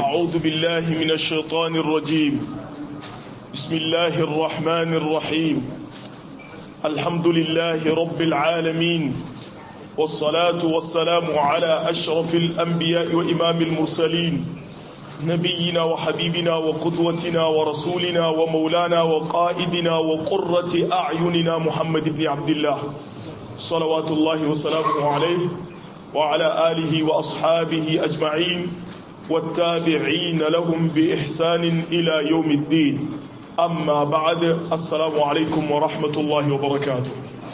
أعوذ بالله من الشيطان الرجيم بسم الله الرحمن الرحيم الحمد لله رب العالمين والصلاة والسلام على أشرف الأنبياء وإمام المرسلين نبينا وحبيبنا وقدوتنا ورسولنا ومولانا وقائدنا وقرة أعيننا محمد بن عبد الله صلوات الله وسلامه عليه وعلى آله وأصحابه أجمعين والتابعين لهم بإحسان إلى يوم الدين أما بعد السلام عليكم ورحمة الله وبركاته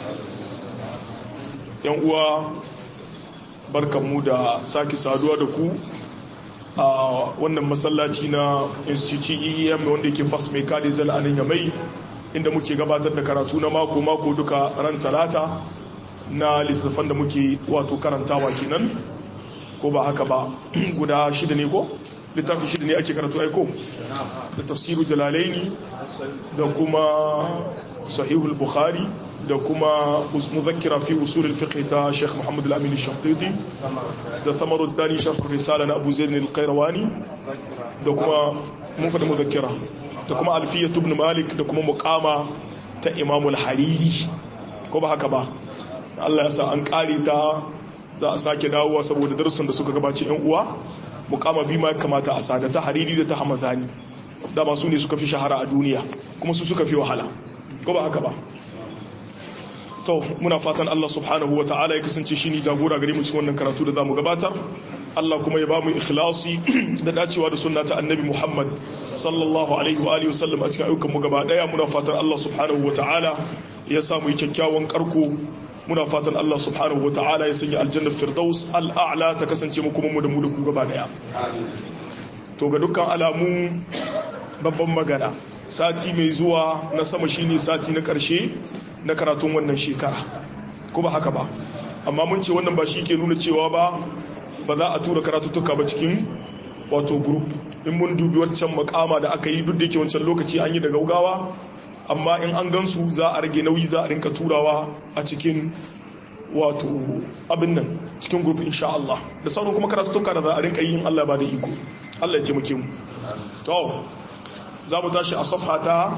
ينقوى بركة مودة ساكي سادوا دكو a wannan masallaci na institute EEM wanda yake fas mai kadi zal anan yamai inda muke gabatar da karatu na mako mako duka ran talata na littattafan da muke wato karantawa kenan ko ba haka ba guda shida ne ko littafin shida ne ake karatu aiko da tafsiru jalalaini da kuma sahihul bukhari da kuma muzakkira fi usul al-fiqh ta Sheikh Muhammad al-Amin al-Shanqiti da Thamarud Dani sharh risala na Abu Zaid al-Qayrawani da kuma mun fada muzakkira da kuma Alfiyah ibn Malik da kuma muqama ta Imam al-Hariri ko ba haka ba Allah ya sa an kare ta za a sake dawowa saboda darussan da suka gabace yan uwa muqama bi ma kamata a sada ta Hariri da ta Hamazani dama su ne suka fi shahara a duniya kuma su suka fi wahala ko ba haka ba to muna fatan Allah subhanahu wata'ala ya kasance shi ne jagora gare mu cikin wannan karatu da zamu gabatar Allah kuma ya bamu ikhlasi da dacewa da sunna ta annabi Muhammad sallallahu alaihi wa alihi wasallam a cikin ayyukan mu gaba daya muna fatan Allah subhanahu wata'ala ya samu kyakkyawan karko muna fatan Allah subhanahu wata'ala ya sanya aljanna firdaus al'a'la ta kasance mu kuma mu da mu da ku gaba daya to ga dukkan alamu babban magana sati mai zuwa na sama shine sati na karshe na karatun wannan shekara ko ba haka ba amma mun ce wannan ba shi ke nuna cewa ba ba za a tura karatuttuka ba cikin wato group in mun dubi wancan makama da aka yi duk da yake wancan lokaci an yi da gaugawa amma in an gansu za a rage nauyi za a rinka turawa a cikin wato abin nan cikin group insha Allah da sauran kuma karatuttuka da za a rinka yi in Allah ba da iko Allah ya taimake mu to za mu tashi a safha ta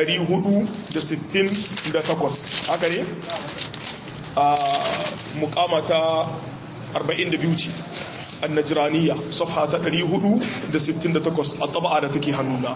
468 haka ne a mukama ta 42 ce annajiraniya safha ta 468 a taba'a da take hannuna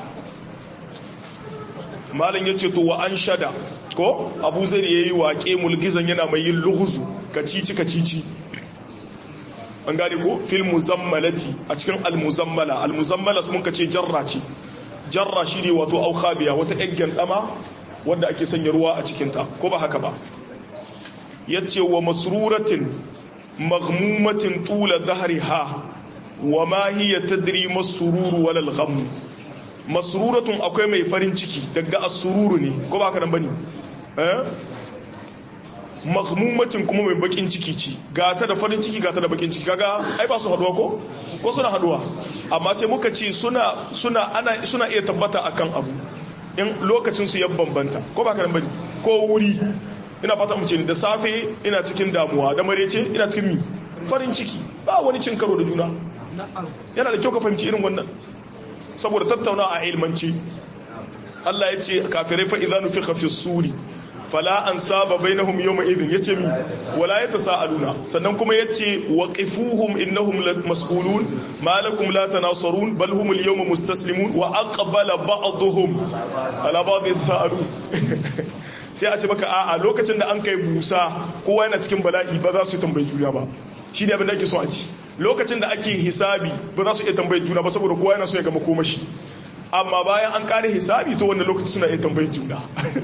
malin ya ce to wa an shada ko abu zai ya yi waƙe mulgizan yana mai yin luhuzu kacici kacici an gane ko fil muzammalati a cikin almuzammala almuzammala sun ka ce jarra ce jarra shi ne wato aukabiya wata ƴan ɗama wanda ake sanya ruwa a cikinta ko ba haka ba yace wa masruratin maghmumatin tula dhahriha wa ma hiya tadri masruru wal gham masruratun akwai mai farin ciki daga as-sururu ne ko ba haka nan bane eh maghmumatin kuma mai bakin ciki ci gata da farin ciki gata da bakin ciki kaga ai ba su haduwa ko ko suna haduwa amma sai muka ce suna suna ana suna iya tabbata akan abu in lokacin su ya bambanta ko ba ka bane ko wuri ina fata mu ce da safe ina cikin damuwa da marece ina cikin mi farin ciki ba wani cin karo da juna yana da kyau ka fahimci irin wannan saboda tattauna a ilmanci Allah ya ce kafirai fa idza nufikha fi suri fala an saba bainahum yawma idhin yace mi wala yatasaaluna sannan kuma yace waqifuhum innahum mas'ulun ma lakum la tanasarun bal hum al-yawma mustaslimun wa aqbala ba'dhum ala ba'd yatasaalu sai a ce maka a'a lokacin da an kai busa kowa yana cikin bala'i ba za su tambayi juna ba shi ne abin da ake so a ci lokacin da ake hisabi ba za su iya tambayi juna ba saboda kowa yana so ya gama komashi amma bayan an kare hisabi to wannan lokaci suna iya tambayi juna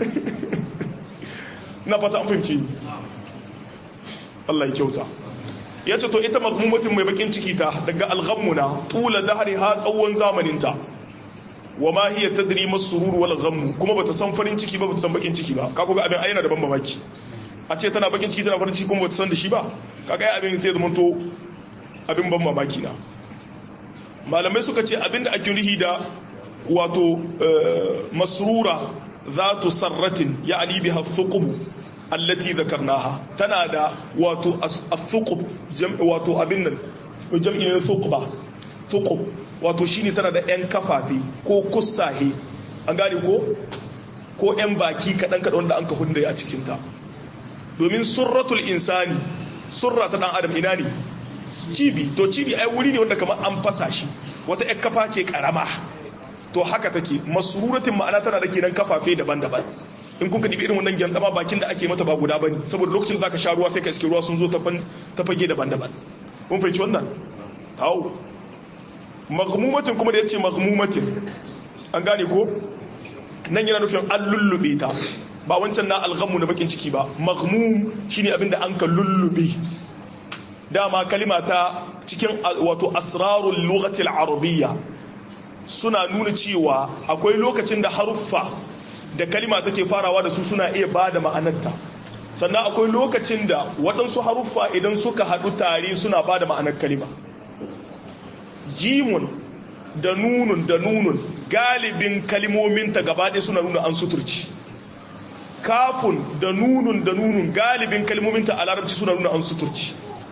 na fata an fahimci Allah ya kyauta ya ce to ita magmumatin mai bakin ciki ta daga alghammuna tula zahari ha tsawon zamaninta wa ma hiya tadri masurur wal ghammu kuma bata san farin ciki ba bata san bakin ciki ba kaga ga abin ayyana da ban mamaki a ce tana bakin ciki tana farin ciki kuma bata san da shi ba kaga ai abin sai zama to abin ban mamaki na malamai suka ce abin da ake rihi da wato masrura zatu sarratin ya'ni biha thuqub allati dhakarnaha tana da wato as-thuqub wato abin nan jam'in thuqba thuqub wato shine tana da yan kafafe ko kussahe an gane ko ko yan baki kadan kadan wanda an ka hunde a cikin ta domin surratul insani surra ta dan adam ina ne cibi to cibi ai wuri ne wanda kamar an fasa shi wata yan kafa ce karama to haka take masruratin ma'ana tana da kenan kafafe daban-daban in kun ka dibi irin wannan gyandama bakin da ake mata ba guda bane saboda lokacin da zaka sha ruwa sai ka iske ruwa sun zo ta fage daban-daban kun fahimci wannan tawo maghmumatin kuma da yace maghmumatin an gane ko nan yana nufin an lullube ta ba wancan na alghamu na bakin ciki ba maghmum shine abinda an ka lullube dama kalima ta cikin wato asrarul lughati al-arabiyya suna nuna cewa akwai lokacin da haruffa da kalima take farawa da su suna iya ba da ma'anarta sannan akwai lokacin da waɗansu haruffa idan suka haɗu tare suna ba da ma'anar kalima jimun da nunun da nunun galibin kalimominta gabaɗe suna nuna an suturci kafun da nunun da nunun galibin kalimominta a larabci suna nuna an suturci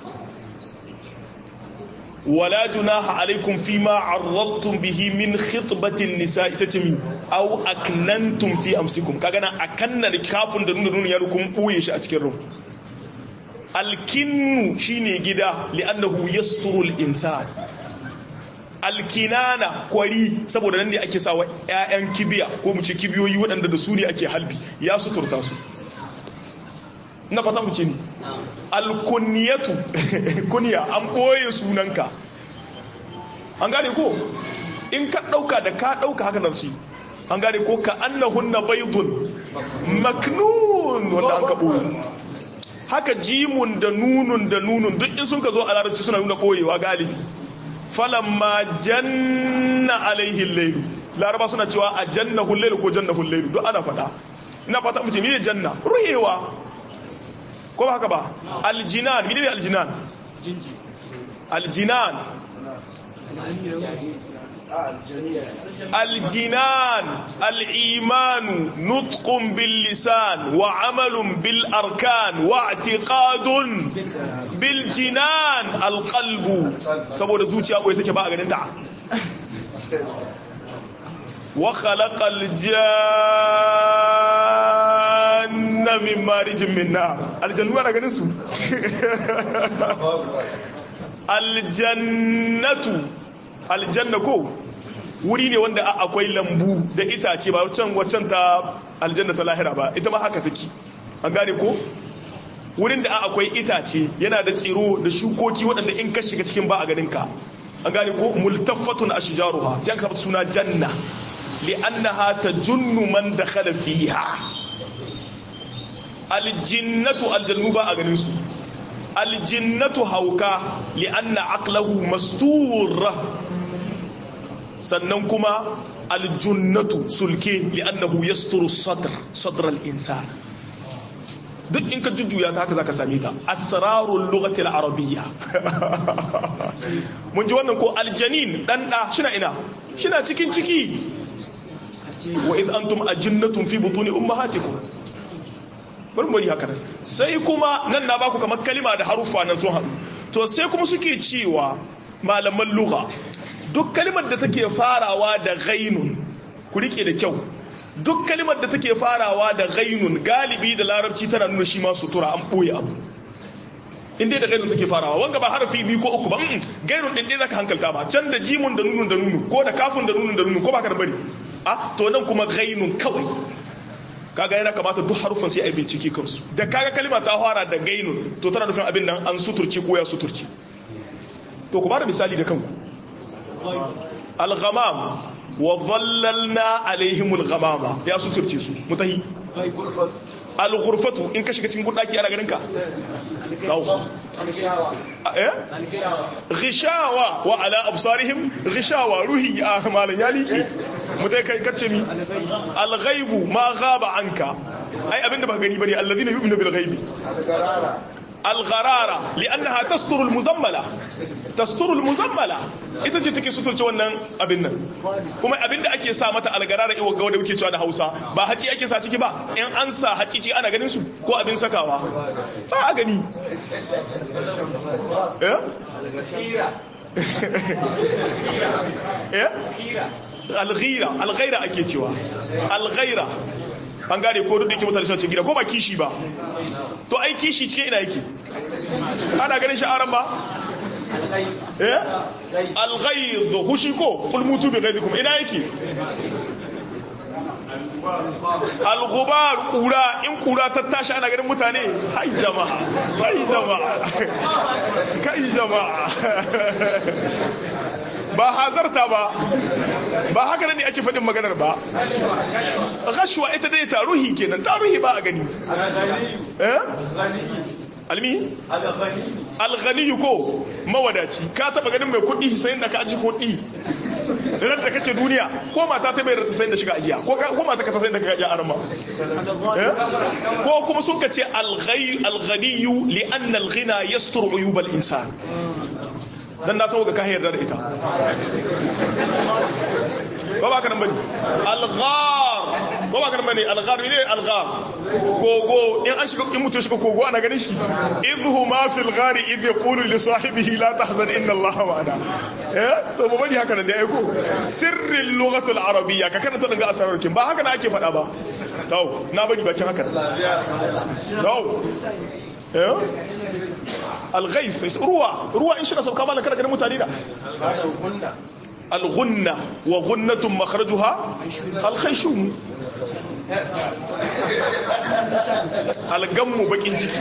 ولا جناح عليكم فيما عرضتم به من خطبة النساء ستمي أو أكننتم في أمسكم كأنا أكنن كافن دون دون يركم قويش أتكرم الكن شيني جدا لأنه يستر الإنسان alkinana kwari saboda nan ne ake sawa ƴaƴan kibiya ko mu ce kibiyoyi waɗanda da su ne ake halbi ya suturta su na fata mu ce ni alkunniyatu kunya an ɓoye sunanka an gane ko in ka ɗauka da ka ɗauka haka nan shi an gane ko ka annahunna baydun maknun wanda an ka ɓoye haka jimun da nunun da nunun duk in sun ka zo a larabci suna nuna ɓoyewa galibi falamma janna alaihi lailu laraba suna cewa a janna hullailu ko janna hullailu duk ana faɗa ina fata mutum ne janna ruhewa ko ba haka ba aljinan mene ne aljinan aljinan aljinan al'imanu nutkun bil lisan wa amalun bil arkan wa atiqadun bil jinan alqalbu saboda zuciya koyi take ba a ganin ta wa khalaqal janna min marijin min nar aljannu ana ganin su aljannatu aljanna ko wuri ne wanda akwai lambu da itace ba wancan waccan ta aljanna ta lahira ba ita ma haka take an gane ko wurin da akwai itace yana da tsiro da shukoki waɗanda in ka shiga cikin ba a ganin ka an gane ko multaffatun ashjaruha sai aka suna janna li'annaha tajunnu man dakhala fiha aljinnatu aljannu ba a ganin su aljinnatu hauka li'anna aqlahu mastur sannan kuma aljunnatu sulke li'annahu yasturu sadr sadr al-insan duk in ka jujjuya ta haka zaka same ta asrarul lughati al-arabiyya mun ji wannan ko aljanin dan da shina ina shina cikin ciki wa id antum ajinnatun fi butuni ummahatikum bari haka nan sai kuma nan na baku kamar kalima da haruffa nan sun haɗu to sai kuma suke cewa malaman lugha duk kalimar da take farawa da ghainun ku rike da kyau duk kalimar da take farawa da ghainun galibi da larabci tana nuna shi ma sutura an boye abu in dai da gainun take farawa wanga ba harafi biyu ko uku ba gainun din dai zaka hankalta ba can da jimun da nunun da nunu ko da kafin da nunun da nunu ko ba ka da bari a to nan kuma gainun kawai kaga yana kamata duk harufan sai a bincike kansu da kaga kalima ta fara da gainun to tana nufin abin nan an suturci ko ya suturci to ku bada misali da kanku al-ghamam wa dhallalna alaihim al-ghamama ya suturce su mutahi al-ghurfatu in ka shiga cikin gudaki ana ganin ka eh ghishawa wa ala absarihim ghishawa ruhi a malan ya liki mutai kai kace mi al-ghaibu ma ghaba anka ai abinda ba gani bane alladhina yu'minu bil ghaibi al-gharara li'annaha tasturu al-muzammala tasturu al-muzammala ita ce take suturce wannan abin nan kuma abinda ake sa mata al-gharara iwa ga wanda muke cewa da Hausa ba haci ake sa ciki ba in an sa haci ce ana ganin su ko abin sakawa ba a gani eh alghira alghaira ake cewa alghaira an gane ko duk da yake mutane suna cikin gida ko ba kishi ba to ai kishi cikin ina yake ana ganin sha'aran ba eh alghayz hushi ko kul mutu bi ghayzikum ina yake al-ghubar kura in kura ta tashi ana ganin mutane hai jama'a hai jama'a kai jama'a ba hazarta ba ba haka ne ake faɗin maganar ba gashuwa ita dai taruhi kenan taruhi ba a gani eh almi alghaniyu ko mawadaci ka taba ganin mai kuɗi sai da ka aji kuɗi ran da kace duniya ko mata ta bai rata sai da shiga ajiya ko ko mata ka ta sai da ka ajiya arma ko kuma sun kace alghaniyu li anna alghina yasturu uyub al-insan dan na sauka ka yarda da ita ba ba ka nan bane alghar ba ba ka nan bane alghar ne alghar kogo in an shiga in mutum shiga kogo ana ganin shi idhuma fil ghari idh yaqulu li sahibihi la tahzan inna allaha ma'ana eh to ba bari haka nan da ai ko sirrin lughatul arabiyya ka karanta daga asararkin ba haka na ake faɗa ba to na bari bakin haka to eh الغيث روى روى إن شاء الله كما لك لك متاني الغنة وغنة مخرجها الخيشوم الغم بكين جيكي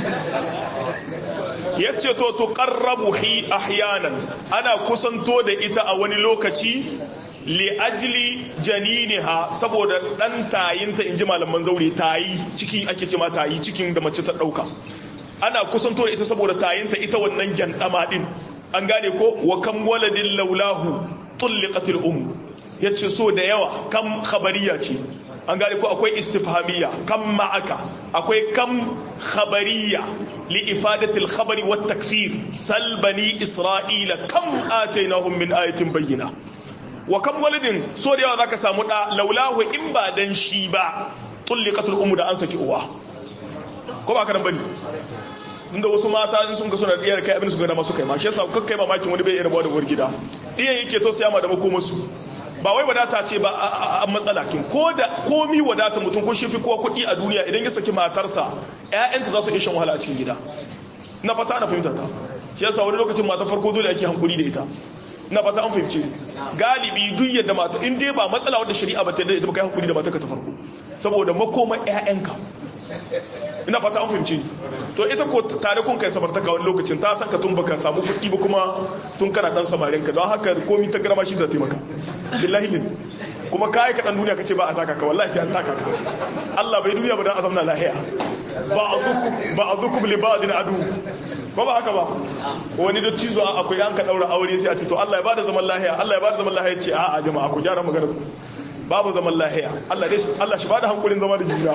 yace to tuqarrabu hi ahyanan ana kusanto da ita a wani lokaci li ajli janiniha saboda dan tayinta inji malaman zaure tayi ciki ake ce ma tayi cikin da mace ta dauka ana kusanto da ita saboda tayinta ita wannan gyandama din an gane ko wa kam waladin laulahu tulliqatil um yace so da yawa kam khabariya ce an gane ko akwai istifhamiyya kam ma'aka akwai kam khabariya li ifadatil khabari wat taksir sal bani isra'ila kam atainahum min ayatin bayyina wa kam waladin so da yawa zaka samu da laulahu in ba dan shi ba tulliqatul um da an saki uwa ko ba ka nan bane inda wasu mata in sun ga suna diyar kai abin su ga dama suka yi ma shi yasa kakkai mamakin wani bai iya rabuwa da uwar gida diyan yake to siya ma da makoma su ba wai wadata ce ba a matsala kin ko da komi wadata mutum ko shi fi kowa kuɗi a duniya idan ya saki matarsa ƴaƴanta za su iya shan wahala a cikin gida na fata na fahimta ta shi yasa wani lokacin mata farko dole ake hankuri da ita na fata an fahimce galibi duk yadda mata in dai ba matsala wadda shari'a ba ta yadda ita ba kai hankuri da matarka ta farko saboda makoma ƴaƴanka ina fata an fahimci to ita ko tare kun kai samartaka wani lokacin ta san ka tun baka samu kuɗi ba kuma tun kana dan samarin ka don haka komi ta garma shi da taimaka billahi lin kuma kai ka dan duniya kace ba a taka ka wallahi an taka ka Allah bai duniya ba dan azamna lahiya ba'dukum ba'dukum li ba'din adu ba ba haka ba wani da cizo akwai an ka daura aure sai a ce to Allah ya bada zaman lahiya Allah ya bada zaman lahiya ce a'a jama'a ku gyara magana babu zaman lahiya Allah dai Allah shi bada hankulin zama da juna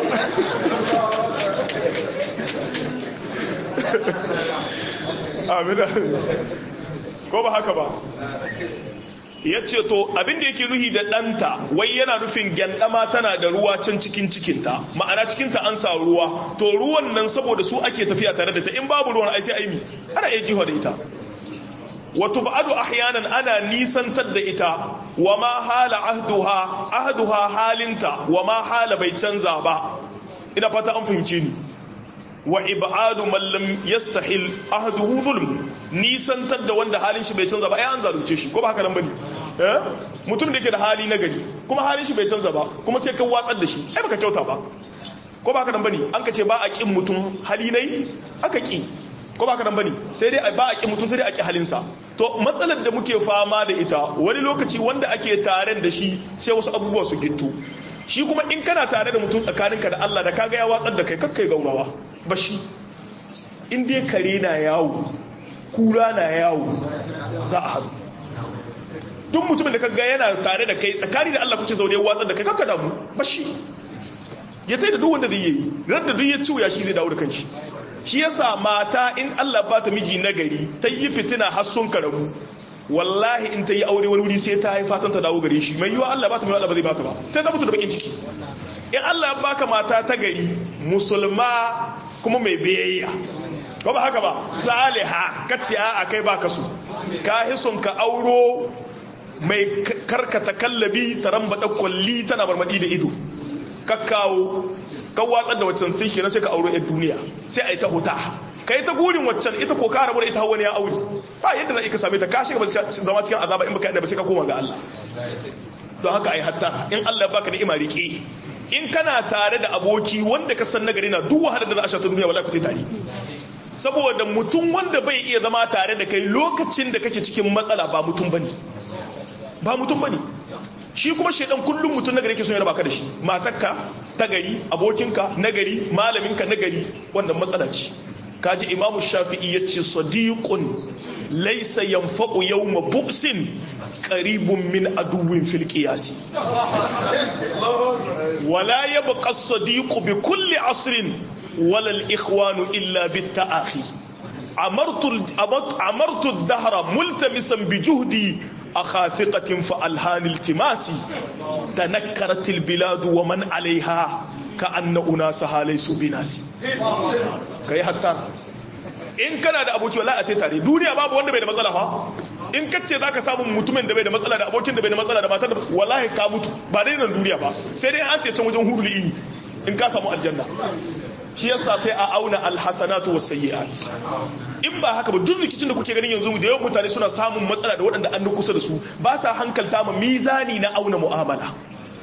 amina ko ba haka ba ya ce to abinda yake nuhi da ɗanta wai yana nufin gyandama tana da ruwa can cikin cikinta ma'ana cikinta an sa ruwa to ruwan nan saboda su ake tafiya tare da ta in babu ruwan ai sai aimi ana iya jiho da ita wato ba'adu ahyanan ana nisantar da ita wa ma hala ahduha ahduha halinta wa ma hala bai canza ba ina fata an fahimce ni wa ibadu man lam yastahil ahduhu zulm nisantar da wanda halin shi bai canza ba ai an zalunce shi ko ba haka nan bane eh mutum da yake da hali na gari kuma halin shi bai canza ba kuma sai ka watsar da shi ai baka kyauta ba ko ba haka nan bane an ka ce ba a kin mutum hali nai aka ki ko ba ka nan bane sai dai ba a ki mutum sai dai a ki halinsa to matsalar da muke fama da ita wani lokaci wanda ake tare da shi sai wasu abubuwa su gittu shi kuma in kana tare da mutum tsakaninka da Allah da kaga ya watsar da kai kakkai gaurawa ba shi in dai kare na yawo kura na yawo za a haɗu duk mutumin da kaga yana tare da kai tsakani da Allah kuce zaune watsar da kai kakka damu ba shi ya sai da duk wanda zai yi ran da duk ya ciwo ya shi zai dawo da kanshi shi yasa mata in Allah ba ta miji nagari ta yi fitina har sun karabu wallahi in ta yi aure wani wuri sai ta haifa ta dawo gare shi mai yiwa Allah ba ta mai Allah ba zai ba ta ba sai ta mutu da bakin ciki in Allah ya baka mata ta gari musulma kuma mai biyayya ko ba haka ba saliha kace a kai baka su ka hison ka auro mai karkata kallabi ta rambata kwalli tana marmadi da ido ka kawo ka watsar da waccan sai kenan sai ka auro yan duniya sai a yi ta huta ka yi ta gurin waccan ita ko ka rabu da ita wani ya aure ba yadda za ka same ta ka shiga zama cikin azaba in baka yadda ba sai ka koma ga Allah don haka ai hatta in Allah ya baka ni'ima rike in kana tare da aboki wanda ka san nagari na duk wahalar da za a sha ta duniya wallahi ku tare saboda mutum wanda bai iya zama tare da kai lokacin da kake cikin matsala ba mutum bane ba mutum bane shi kuma shaidan kullum mutum nagari ke son ya raba ka da shi matarka ta gari abokinka nagari malaminka nagari wannan matsala ce kaji imamu shafi'i ya ce sadiqun laisa yanfa'u yawma bu'sin qaribun min aduwwin fil qiyasi wala yabqa as-sadiqu bi kulli asrin wala al-ikhwanu illa bit ta'akhi amartu amartu ad-dahra multamisan bi juhdi أخاثقة فألهان التماسي تنكرت البلاد ومن عليها كأن أناسها ليسوا بناسي كي حتى in kana da aboki wala a te tare duniya babu wanda bai da matsala fa in ka ce zaka samu mutumin da bai da matsala da abokin da bai da matsala da matar da wallahi ka mutu ba dai nan duniya ba sai dai an ce can wajen hurul ini in ka samu aljanna shi yasa sai a auna alhasanatu was sayyi'at in ba haka ba duk rikicin da kuke ganin yanzu da yawan mutane suna samun matsala da waɗanda an kusa da su ba sa hankalta ma mizani na auna mu'amala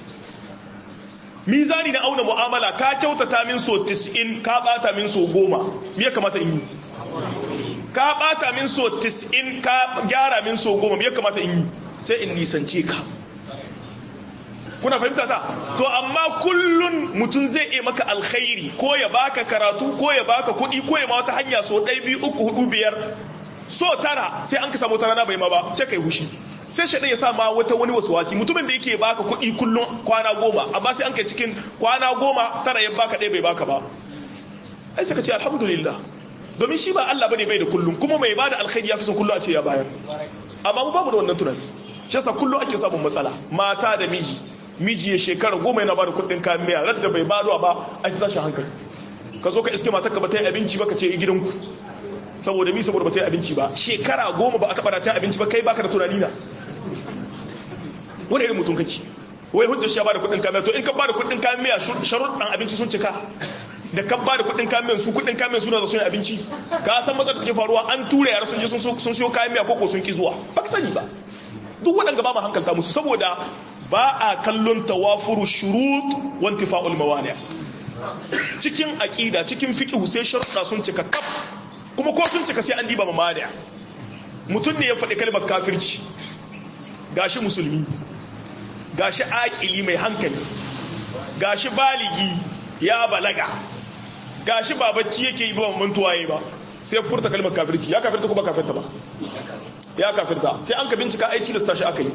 mizani na auna mu'amala ka kyautata min so 90 ka bata min so 10 me ya kamata in yi ka bata min so 90 ka gyara min so 10 me ya kamata in yi sai in nisance ka kuna fahimta ta to amma kullun mutum zai iya maka alkhairi ko ya baka karatu ko ya baka kuɗi ko ya ma wata hanya so ɗaya biyu uku hudu biyar so tara sai an ka samu tara na bai ma ba sai kai hushi sai shaɗai ya sa ma wata wani wasu wasi mutumin da yake baka kuɗi kullum kwana goma amma sai an kai cikin kwana goma tara ya baka ɗaya bai baka ba ai sai ka ce alhamdulillah domin shi ba Allah bane bai da kullum kuma mai bada alkhairi ya fi son kullum a ce ya bayar amma mu babu da wannan tunani shi yasa kullum ake samun matsala mata da miji miji ya shekara goma yana bada kuɗin kayan miya radda bai bada ba a ci tashin hankali ka zo ka iske matar ka ba ta yi abinci ba ka ce gidanku saboda mi saboda ba ta yi abinci ba shekara goma ba a taɓa da ta yi abinci ba kai baka da tunani na wani irin mutum kake wai hujjar shi ya bada kuɗin kayan miya to in ka bada kuɗin kayan miya sharuɗan abinci sun cika da kan bada kuɗin kayan miya su kuɗin kayan miya suna da sun yi abinci ka san matsalar da take faruwa an tura yara sun je sun siyo kayan miya ko sun ki zuwa ba ka sani ba duk waɗanda ba mu hankalta musu saboda ba a kallon tawafuru shurut wanti fa'ul mawani cikin aƙida cikin fiqh sai sharuɗa sun cika kaf kuma ko sun cika sai an diba mamani mutum ne ya faɗi kalmar kafirci gashi musulmi gashi aƙili mai hankali gashi baligi ya balaga gashi ba bacci yake yi ba mantuwa yi ba sai furta kalmar kafirci ya kafirta ko ba kafirta ba ya kafirta sai an ka bincika aici da tashi aka yi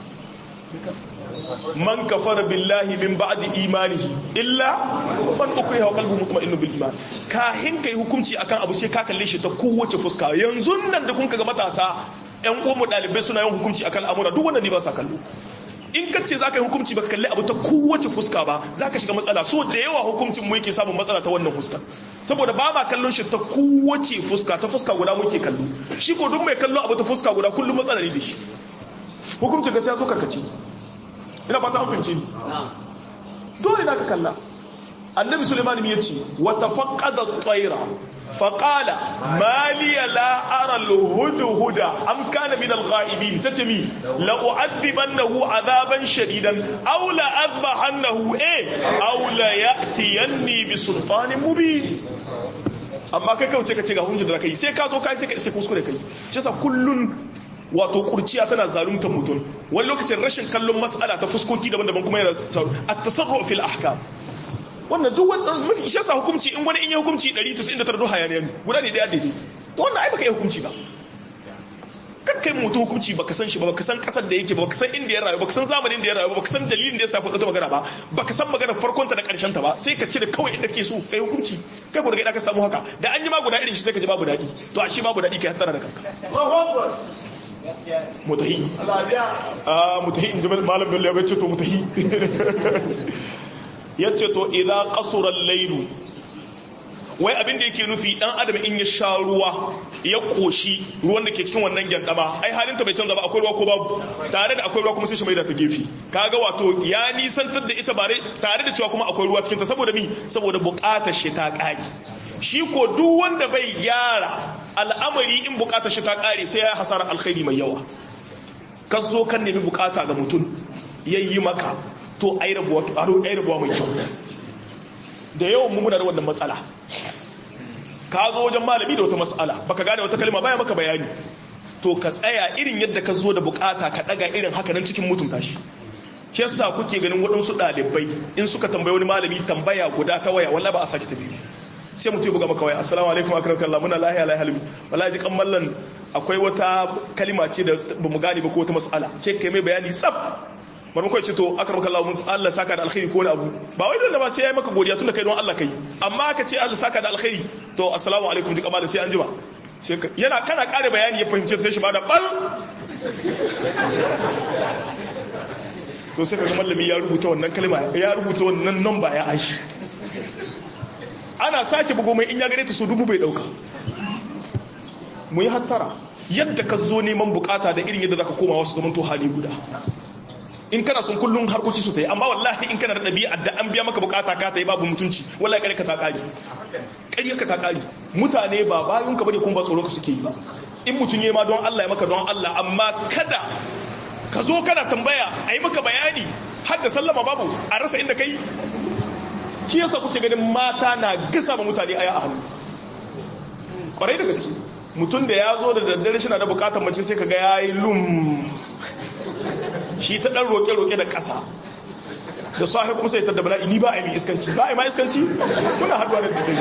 man kafara billahi min ba'di imanihi illa man ukriha wa qalbuhu mutma'innun bil iman kahin kai hukunci akan abu sai ka kalle shi ta kowace fuska yanzu nan da kun ga matasa ƴan uwan mu dalibai suna yin hukunci akan al'amura duk wanda ne ba sa kallo in ka ce zaka yi hukunci baka kalli abu ta kowace fuska ba zaka shiga matsala so da yawa hukuncin mu yake samun matsala ta wannan fuska saboda ba ma kallon shi ta kowace fuska ta fuska guda muke kallo shi ko duk mai kallo abu ta fuska guda kullum matsala ne da shi hukuncin ka sai zo karkace ina fata an fince ni dole na ka kalla annabi suleiman ya ce wa tafaqqada at-tayra فقال ما لي لا أرى الهدهد أم كان من الغائبين ستمي لأعذبنه عذابا شديدا أو لأذبحنه إيه أو ليأتيني بسلطان مبين amma kai kawai sai ka ce ga hunjin da kai sai ka zo kai sai ka iske kuskure kai shi yasa kullun wato kurciya tana zaluntar mutum wani lokacin rashin kallon mas'ala ta fuskoki daban-daban kuma yana at-tasarru fil ahkam wannan duk wannan mafi ishe sa hukunci in wani in yi hukunci 199 duk hayaniya ne guda ne daya daidai to wannan ai baka yi hukunci ba kan kai mutu hukunci baka san shi ba baka san kasar da yake ba baka san inda ya rayu baka san zamanin da ya rayu ba baka san dalilin da ya sa faɗa ta magana ba baka san magana farkon ta da karshen ta ba sai ka cire kawai inda ke so kai hukunci kai ko daga ka samu haka da an yi ma guda irin shi sai ka ji babu daɗi to a shi babu daɗi kai hatsara da kanka mutahi a mutahi in ji malam bello ya ce to mutahi ya ce to idan kasuran lailu wai abin da yake nufi dan adam in ya sha ruwa ya koshi ruwan da ke cikin wannan gyandama ai halin ta bai canza ba akwai ruwa ko babu tare da akwai ruwa kuma sai shi mai da ta gefe kaga wato ya nisantar da ita bare tare da cewa kuma akwai ruwa cikin ta saboda mi saboda bukatar shi ta kare shi ko duk wanda bai gyara al'amari in bukatar shi ta kare sai ya hasara alkhairi mai yawa ka zo kan nemi bukata ga mutum yayi maka to ai rabuwa ai rabuwa mai kyau da yawan mu muna da wannan matsala ka zo wajen malami da wata matsala baka gane wata kalma baya maka bayani to ka tsaya irin yadda ka zo da bukata ka daga irin haka nan cikin mutunta shi shi yasa kuke ganin waɗansu ɗalibai in suka tambayi wani malami tambaya guda ta waya wallahi ba a sake tafi sai mutum ya buga maka waya assalamu alaikum akram kallah muna lahiya lahiya halimi wallahi ji kan mallan akwai wata kalima ce da bamu gane ba ko wata mas'ala sai kai mai bayani tsaf marmakon ce to akram kallah mun Allah saka da alkhairi ko wani abu ba wai dole ba sai yayi maka godiya tunda kai don Allah kai amma ka ce Allah saka da alkhairi to assalamu alaikum ji kamar sai an jima sai yana kana kare bayani ya fahimci sai shi ba da bal to sai ka mallami ya rubuta wannan kalma ya rubuta wannan number ya aishi ana sake bugo mai in ya gare ta su dubu bai dauka mu yi hattara yadda ka zo neman bukata da irin yadda zaka koma wasu zaman to hali guda in kana son kullum harkoki su ta yi amma wallahi in kana da ɗabi'a da an biya maka bukata ka ta yi babu mutunci wallahi kare ka ta kari ƙarya ka ta kari mutane ba bayun ka bane kuma ba tsoro ka suke yi ba in mutum ya ma don Allah ya maka don Allah amma kada ka zo kana tambaya a yi maka bayani har da sallama babu a rasa inda kai shi yasa kuke ganin mata na gasa ma mutane aya a hannu kwarai da gaske mutum da ya zo da daddare shi na da bukatar mace sai ka ga ya yi lum shi ta dan roƙe-roƙe da ƙasa da sahi kuma sai ta da bala'i ni ba a yi iskanci ba a yi ma iskanci muna haɗuwa da daddare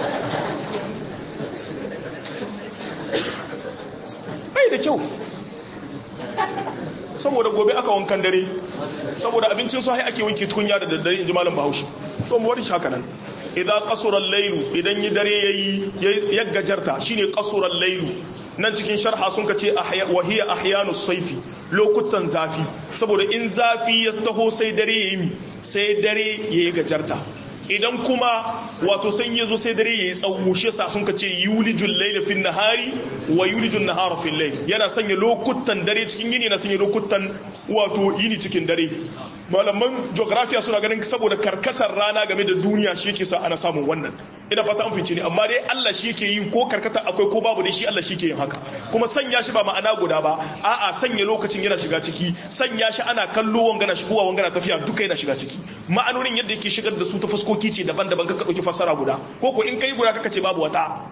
bai da kyau saboda gobe aka wankan dare saboda abincin sahi ake wanke tukunya da daddare in ji malam bahaushe to mu wari haka nan idan qasura al-laylu idan yi dare yayi ya gajarta shine qasura al-laylu nan cikin sharha sun kace ahya wa hiya ahyanu sayfi lokutan zafi saboda in zafi ya taho sai dare yayi sai dare yayi gajarta idan kuma wato san yazo sai dare yayi tsawo shi yasa sun kace yulijul layla fin nahari wa yulijul nahara fil layl yana sanya lokutan dare cikin yini na sanya lokutan wato yini cikin dare malaman geography suna ganin saboda karkatar rana game da duniya shi yake sa ana samun wannan ina fata an fice ne amma dai Allah shi yake yi ko karkata akwai ko babu dai shi Allah shi ke yin haka kuma sanya shi ba ma'ana guda ba a'a sanya lokacin yana shiga ciki sanya shi ana kallo wangana shigowa wangana tafiya duka yana shiga ciki ma'anonin yadda yake shigar da su ta fuskoki ce daban-daban kaka dauki fassara guda ko ko in kai guda kaka ce babu wata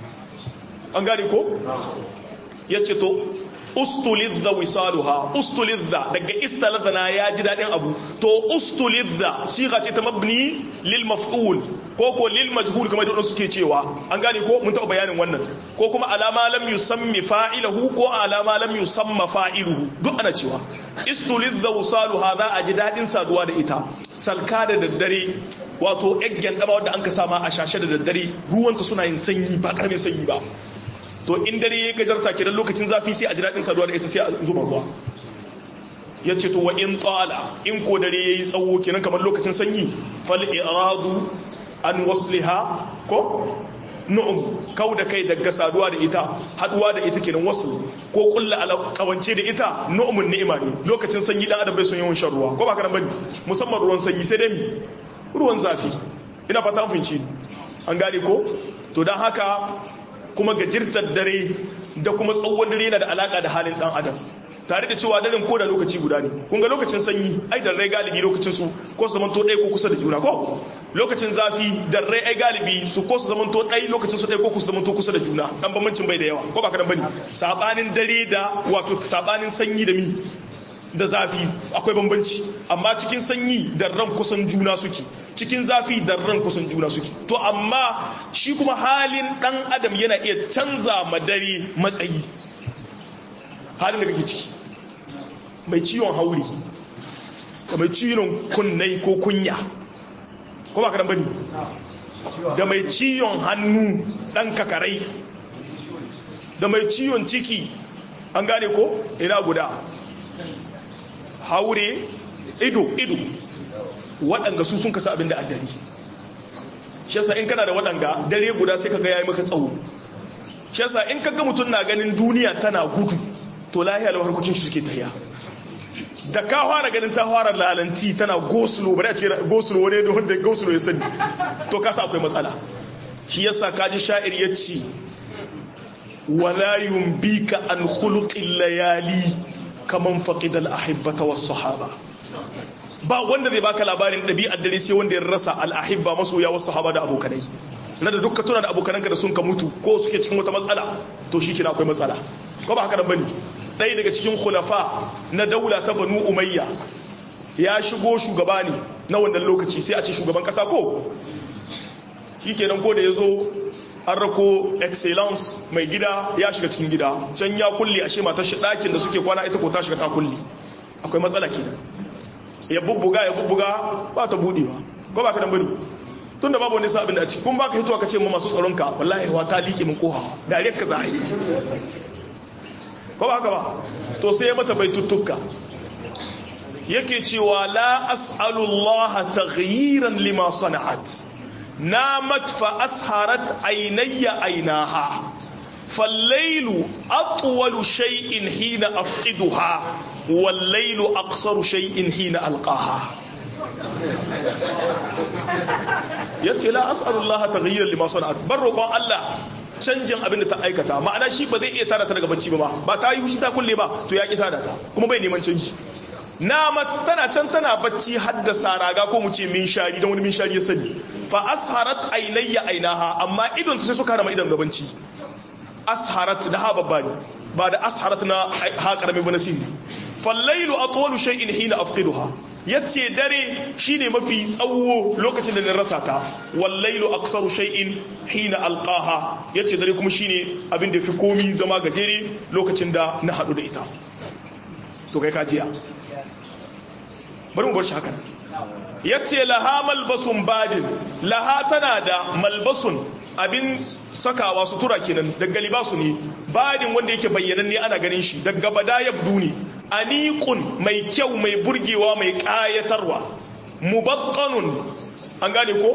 an gane ko yace to ustulizza wisaluha ustulizza daga istalazana ya ji dadin abu to ustulizza siga ce ta mabni lil maf'ul ko ko lil majhul kamar da suke cewa an gane ko mun taɓa bayanin wannan ko kuma alama lam yusammi fa'ilahu ko alama lam yusamma fa'iluhu duk ana cewa istulizza wisaluha za a ji dadin saduwa da ita salka da daddare wato eggen daba wanda an ka sama a shashe da daddare ruwanta suna yin sanyi ba karamin sanyi ba to in dare ya gajarta ke lokacin zafi sai a ji daɗin saduwa da ita sai a zuba ruwa ya ce to wa in tsala in ko dare ya yi tsawo kenan kamar lokacin sanyi fal iradu an wasliha ko nu'um kau da kai daga saduwa da ita haduwa da ita kenan wasu ko kulla kawance da ita nu'umun ni'ima ne lokacin sanyi dan adam bai son yawan shan ruwa ko ba kana bane musamman ruwan sanyi sai dai mi ruwan zafi ina fata an finci an gane ko to dan haka kuma gajirtar dare da kuma tsawon dare yana da alaka da halin dan adam tare da cewa daren ko da lokaci guda ne kun ga lokacin sanyi ai da rai galibi lokacin su ko su zamanto ɗaya ko kusa da juna ko lokacin zafi da rai ai galibi su ko su zamanto ɗaya lokacin su ɗaya ko su zamanto kusa da juna dan bambancin bai da yawa ko ba ka dan bane sabanin dare da wato sabanin sanyi da mi da zafi akwai bambanci amma cikin sanyi da ran kusan juna suke cikin zafi da ran kusan juna suke to amma shi kuma halin dan adam yana iya canza ma dare matsayi halin da kake ciki mai ciwon hauri da mai ciwon kunnai ko kunya ko ba ka dan bane da mai ciwon hannu dan kakarai da mai ciwon ciki an gane ko ina guda haure ido ido waɗanda su sun kasa abin da addari shi yasa in kana da waɗanga dare guda sai kaga yayi maka tsawo shi yasa in kaga mutum na ganin duniya tana gudu to lahiya lau harkokin shi suke tahiya da ka fara ganin ta fara lalanti tana gosulo bari a ce gosulo wani da wanda gosulo ya sani to kasa akwai matsala shi yasa kaji sha'ir ya ce wala yumbika an khuluqil layali kaman faqidal ahibbata was sahaba ba wanda zai baka labarin ɗabi'ar dare sai wanda ya rasa al'ahibba masoya wasu sahaba da abokanai na da dukkan tuna da abokananka da sun ka mutu ko suke cikin wata matsala to shi kina akwai matsala ko ba haka nan bane ɗaya daga cikin khulafa na daula ta banu umayya ya shigo shugaba ne na wannan lokaci sai a ce shugaban kasa ko shikenan ko da ya zo an rako excellence mai gida ya shiga cikin gida can ya kulle ashe matar shi ɗakin da suke kwana ita ko ta shiga ta kulle akwai matsala kenan ya bubbuga ya bubbuga ba ta budewa ko ba ka dan bane tun da babu wani sabin da a ciki kun baka hitowa ka ce mu masu tsaron ka wallahi wa ta liƙe min koha dariyar ka za a yi ko ba haka ba to sai ya mata bai tuttuka yake cewa la as'alullaha taghyiran lima sana'at namat fa asharat aynayya aynaha فالليل أطول شيء حين أفقدها والليل أقصر شيء حين ألقاها yace la as'alullah taghyiran lima sana'at bar roƙon Allah canjin abin da ta aikata ma'ana shi ba zai iya tada ta daga bacci ba ba ta yi fushi ta kulle ba to ya ki tada ta kuma bai neman canji na tana can tana bacci haddasa raga ko mu ce min shari don wani min shari ya sani fa asharat ainayya ainaha amma idon ta sai suka rama idon gabanci asharat da ha babba ne ba da asharat na ha karami ba nasiri fallailu atwalu shay'in hina afqiduha yace dare shine mafi tsawo lokacin da na rasa ta wallailu aksaru shay'in hina alqaha yace dare kuma shine abin da fi komi zama gajere lokacin da na hadu da ita to kai kajiya bari mu bar shi haka yace laha malbasun badin laha tana da malbasun abin sakawa sutura kenan daga libasu ne badin wanda yake bayyanan ne ana ganin shi daga bada yabdu ne aniqun mai kyau mai burgewa mai kayatarwa mubattanun an gane ko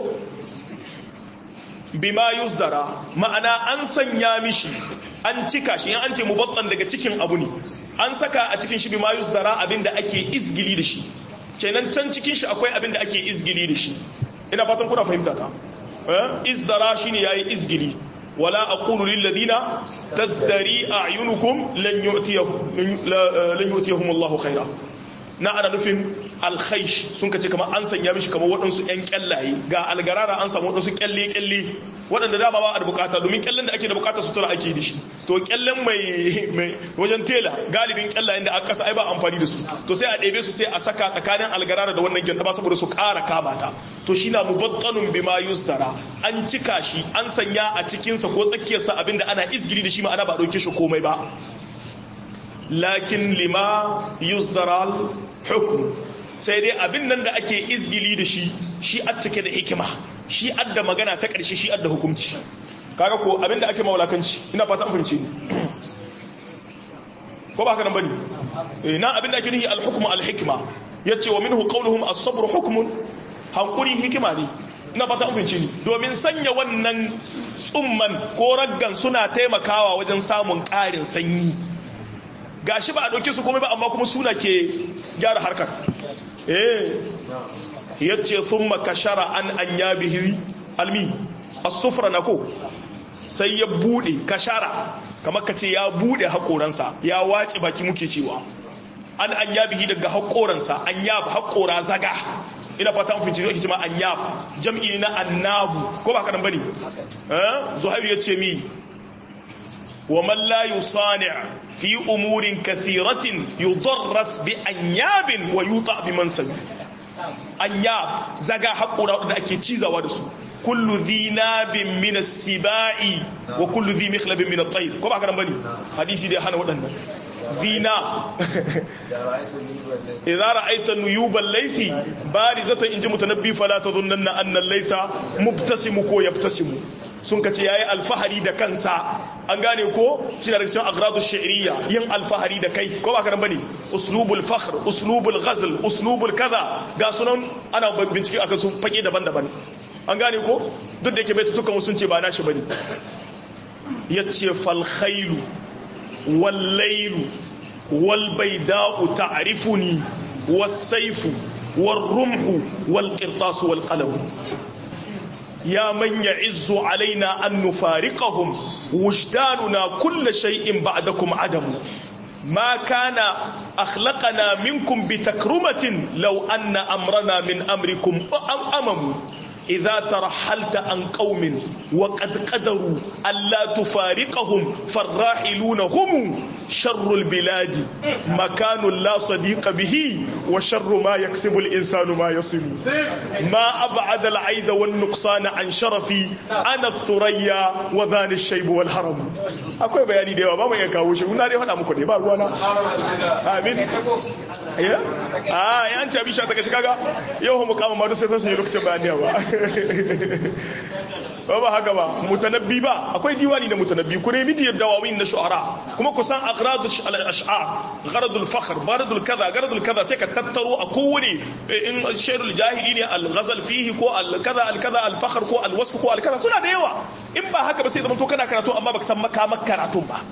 bima yuzdara ma'ana an sanya mishi an cika shi an ce mubattan daga cikin abu ne an saka a cikin shi bima yuzdara abin da ake izgili da shi kenan can cikin shi akwai abin da ake izgili da shi ina fatan kuna fahimta ta izdara shine yayi izgili wala aqulu lil ladina tazdari a'yunukum lan yu'tiyahum lan yu'tiyahum Allahu khaira na ana nufin alkhaish sun kace kamar an sanya mishi kamar waɗansu ƴan kyallaye ga algarara an samu waɗansu kyalle kyalle waɗanda dama ba a da bukata domin kyallen da ake da bukata sutura ake da shi to kyallen mai wajen tela galibin kyallayen da aka kasa ai ba amfani da su to sai a ɗebe su sai a saka tsakanin algarara da wannan gyanda ba saboda su ƙara kama ta to shi na mubattanun bima yusdara an cika shi an sanya a cikinsa ko tsakiyarsa abinda ana izgiri da shi ma'ana ba ɗauke shi komai ba lakin lima yusdara hukum sai dai abin nan da ake izgili da shi shi a cike da hikima shi adda magana ta ƙarshe shi adda hukunci kaga ko abin da ake mawalakanci ina fata an fahimce ni ko ba haka nan bane eh na abin da ake nihi al-hukmu al-hikma yace wa minhu qawluhum as-sabru hukmun hankuri hikima ne ina fata an fahimce ni domin sanya wannan tsumman ko raggan suna taimakawa wajen samun ƙarin sanyi gashi ba a ɗauke su komai ba amma kuma suna ke gyara harkar eh yace thumma kashara an an yabihi almi as-sufra nako sai ya bude kashara kamar kace ya bude hakoransa ya wace baki muke cewa an an yabihi daga hakoransa an yab hakora zaga ina fata mun fice yake cewa an yab jam'i na annabu ko ba kadan bane eh zuhairu yace mi ومن لا يصانع في أمور كثيرة يضرس بأنياب ويوطع بمنسب أنياب زغا حقورا da ake cizawa da su kullu dhi nabin min as-sibai wa kullu dhi mikhlabin min at-tayr ko ba kana bane hadisi da hana wadannan zina idza ra'aita nuyuban laythi barizatan inji mutanabbi fala tadhunna anna al-laytha mubtasimu ko yabtasimu sun kace yayi alfahari da kansa an gane ko cina da cikin agradu shi'riya yin alfahari da kai ko ba ka nan bane uslubul fakhr uslubul ghazl uslubul kaza ga sunan ana bincike akan su fage daban-daban an gane ko duk da yake bai tutukan sun ce ba nashi bane yace fal khailu wal laylu wal bayda'u ta'rifuni was sayfu wal rumhu wal qirtas wal qalam يا من يعز علينا أن نفارقهم وجداننا كل شيء بعدكم عدم ما كان أخلقنا منكم بتكرمة لو أن أمرنا من أمركم أمم إذا ترحلت عن قوم وقد قدروا ألا تفارقهم فالراحلون هم شر البلاد مكان لا صديق به وشر ما يكسب الإنسان ما يصل ما أبعد العيد والنقصان عن شرفي أنا الثريا وذان الشيب والهرم أكوي بياني ديوا ما ما يكاوشي ونالي هنا مكوني ba ruwana amin ya ah yan ci abin sha daga cikaga yau mu kama madu sai sun yi lokacin bayaniya ba ba haka ba mutanabbi ba akwai diwani da mutanabbi ku nemi da dawawin na shu'ara kuma ku san aghradu al-ash'ar gharadul fakhr baradul kaza gharadul kaza sai ka tattaro a kowane in shairul jahili ne al-ghazal fihi ko al-kaza al-kaza al-fakhr ko al-wasf ko al-kaza suna da yawa in ba haka ba sai zama to kana karatu amma baka san makamak karatun ba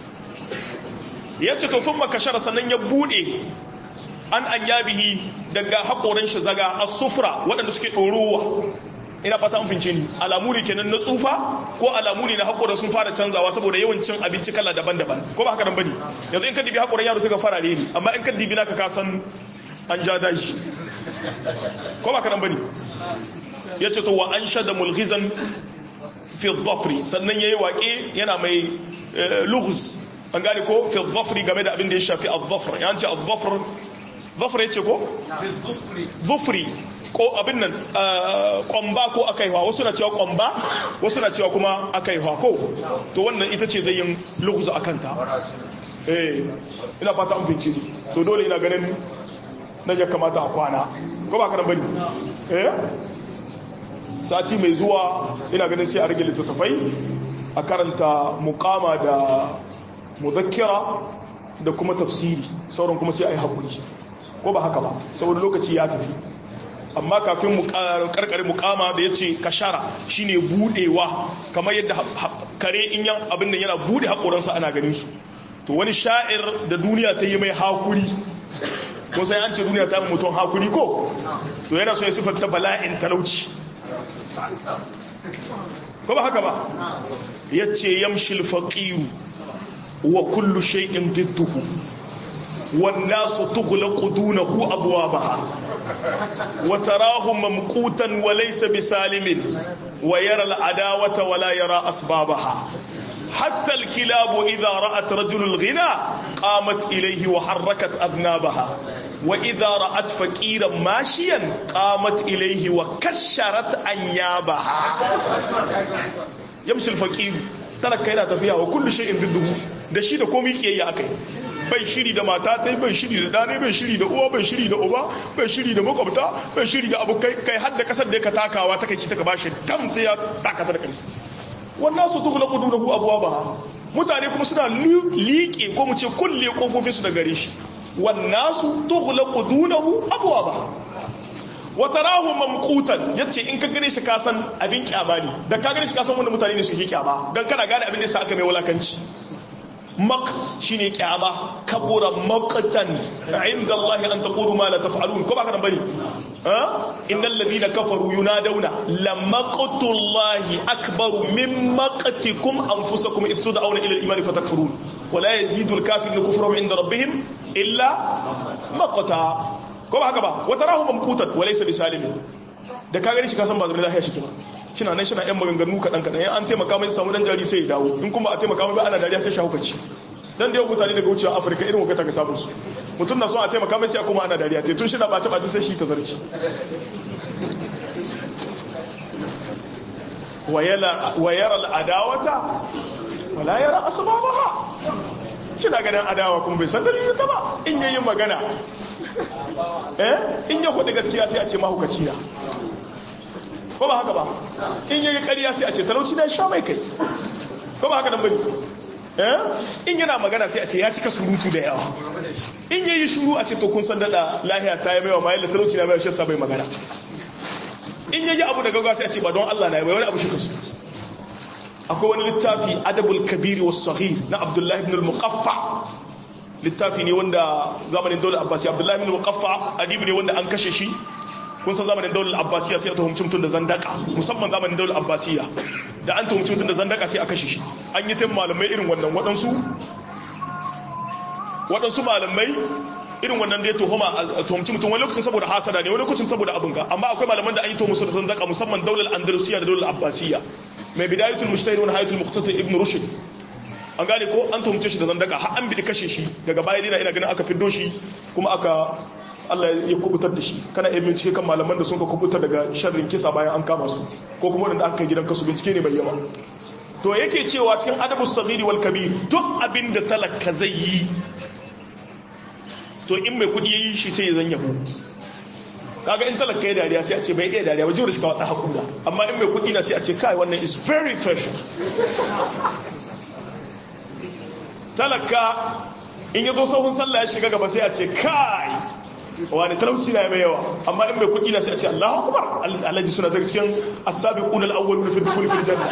yace to thumma kashara sannan ya bude an an yabihi daga hakoran shi zaga as-sufra waɗanda suke ɗorowa ina fata an fince ni alamu ne kenan na tsufa ko alamu ne na haƙoran sun fara canzawa saboda yawan cin abinci kala daban-daban ko ba haka nan bane yanzu in ka dibi haƙoran yaro suka fara ne amma in ka dibi naka ka san an ja dashi ko ba haka nan bane yace to wa an shada mulghizan fi dhafri sannan yayi waƙe yana mai lughz an gane ko fi dhafri game da abin da ya shafi al-dhafr yanci al-dhafr dhafr yace ko dhufri ko abin nan kwamba ko akaiwa wasu na cewa kwamba wasu na cewa kuma akaiwa ko to wannan ita ce zai yin lughzu akan ta eh ina fata an fince ni to dole ina ganin nan ya kamata a kwana ko ba ka nan bane eh sati mai zuwa ina ganin sai a rage littattafai a karanta mukama da muzakkira da kuma tafsiri sauran kuma sai a yi haƙuri ko ba haka ba saboda lokaci ya tafi amma kafin mu karkare mukama da ya ce kashara shine budewa kamar yadda kare in yan abin da yana bude haƙoransa ana ganin su to wani sha'ir da duniya ta yi mai hakuri ko sai an ce duniya ta mutum hakuri ko to yana so ya siffanta bala'in talauci ko ba haka ba ya ce yamshil faqiru wa kullu shay'in didduhu والناس تغلق دونه أبوابها وتراه ممقوتا وليس بسالم ويرى العداوة ولا يرى أسبابها حتى الكلاب إذا رأت رجل الغنى قامت إليه وحركت أذنابها وإذا رأت فقيرا ماشيا قامت إليه وكشرت أنيابها يمشي الفقير talaka yana tafiya wa kullu shay'in didduhu da shi da komai kiyayya akai bai shiri da mata tai bai shiri da dane bai shiri da uwa bai shiri da uba bai shiri da makwabta bai shiri da abokai kai har da kasar da ka takawa ta kai ta bashi tam sai ya taka ta da kai wannan su tukula quduruhu abwaba mutane kuma suna liƙe ko mu ce kulle kofofin su da gare shi wannan su tukula quduruhu abwaba wata rahu mamkutan yace in ka gane shi ka san abin kyama ne da ka gane shi ka san wanda mutane ne suke kyama dan kana gane abin da yasa aka mai wulakanci maq shine kyama kabura maqtan inda Allah an taqulu ma la taf'alun ko ba ka bane ha innal ladina kafaru yunadawna lamaqtullahi akbaru min maqtikum anfusakum idh tud'auna ila al-iman fatakfurun wa la yazidu al-kafiru kufrahum inda rabbihim illa maqta ko ba haka ba wata rahu mamkutan walaysa bisalimin da ka gani shi ka san ba zai lafiya shi kina kina nan shina yan maganganu kadan kadan yan an taimaka mai samu dan jari sai ya dawo in kuma a taimaka mai ba ana dariya sai shi hukaci dan da yau mutane daga wucewa Afirka irin wakata ga sabon su mutum na so a taimaka mai sai kuma ana dariya te tun shi na bace bace sai shi ta zarci wa yara al'adawata wala yara asbabaha kina ganin adawa kuma bai san dalilin ta ba in yayin magana eh in ya hudu gaskiya sai a ce mahukaci na ko ba haka ba in yayi ƙarya sai a ce talauci na sha mai kai ko ba haka nan bane eh in yana magana sai a ce ya cika surutu da yawa in yayi shuru a ce to kun san dada lahiya ta yi maiwa mai talauci na mai shi bai magana in yayi abu da gaggawa sai a ce ba don Allah na yi wani abu shi kasu akwai wani littafi adabul kabiri was saghir na abdullahi ibn al-muqaffa littafi ne wanda zamanin daular abbasiya abdullahi ibn al-muqaffa adibi ne wanda an kashe shi kun san zamanin daular abbasiya sai a tuhumci mutum da zandaka musamman zamanin daular abbasiya da an tuhumci mutum da zandaka sai a kashe shi an yi tayin malamai irin wannan waɗansu waɗansu malamai irin wannan da ya tuhuma a tuhumci mutum wani lokacin saboda hasada ne wani lokacin saboda abin ka amma akwai malaman da an yi tuhumu da zandaka musamman daular andalusiya da daular abbasiya mai bidayatul mujtahid wa hayatul muqtasid ibn rushd an gane ko an tuhumce shi da zandaka har an bi kashe shi daga baya dina ina ganin aka fiddo shi kuma aka Allah ya kubutar da shi kana iya bincike kan malaman da sun ka kubutar daga sharrin kisa bayan an kama su ko kuma wanda aka kai gidan kasu bincike ne mai yawa to yake cewa cikin adabus saghiri wal kabir duk abin da talaka zai yi to in mai kudi yayi shi sai ya zan yabo kaga in talaka ya dariya sai a ce bai iya dariya ba jiwa da shi ka wata hakura amma in mai kudi na sai a ce kai wannan is very fashion talaka in ya zo sahun sallah ya shiga gaba sai a ce kai wani talauci na mai yawa amma in mai kudi na sai a ce Allahu akbar alhaji suna daga cikin as-sabiqun al-awwalun fi dukhul fil janna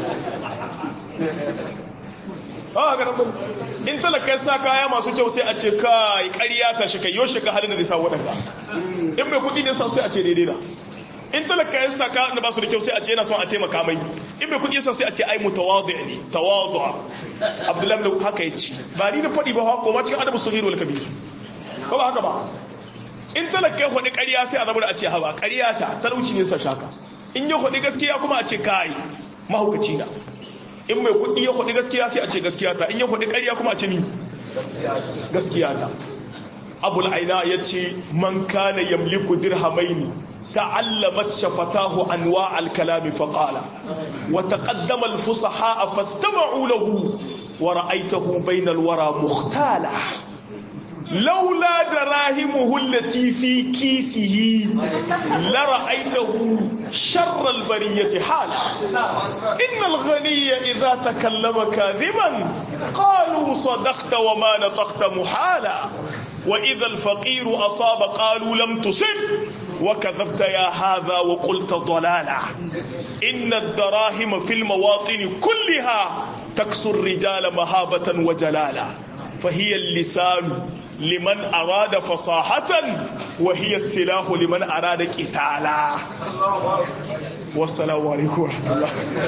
ah ga nan in talaka ya sa kaya masu kyau sai a ce kai ƙarya ta shi kai yoshi ka halin da zai sa wadanda in mai kudi ne sa sai a ce daidai na in talaka ya saka da ba su da kyau sai a ce yana son a taimaka mai in mai kudi sa sai a ce ai mutawadi ne tawadu abdullahi da haka ya ci ba ni da faɗi ba ko ma cikin adabu sahih wal kabir ko ba haka ba in talaka ya faɗi ƙarya sai a zama da a ce haba ƙarya ta talauci ne sa shaka in ya faɗi gaskiya kuma a ce kai mahaukaci na in mai kuɗi ya faɗi gaskiya sai a ce gaskiya ta in ya faɗi ƙarya kuma a ce ni gaskiya ta abul aina ya ce man kana yamliku dirhamaini تعلمت شفتاه أنواع الكلام فقال وتقدم الفصحاء فاستمعوا له ورأيته بين الورى مختالا لولا دراهمه التي في كيسه لرأيته شر البرية حالا إن الغني إذا تكلم كاذبا قالوا صدقت وما نطقت محالا وإذا الفقير أصاب قالوا لم تصب وكذبت يا هذا وقلت ضلالا إن الدراهم في المواطن كلها تكسو الرجال مهابة وجلالا فهي اللسان لمن أراد فصاحة وهي السلاح لمن أراد قتالا والسلام عليكم ورحمة الله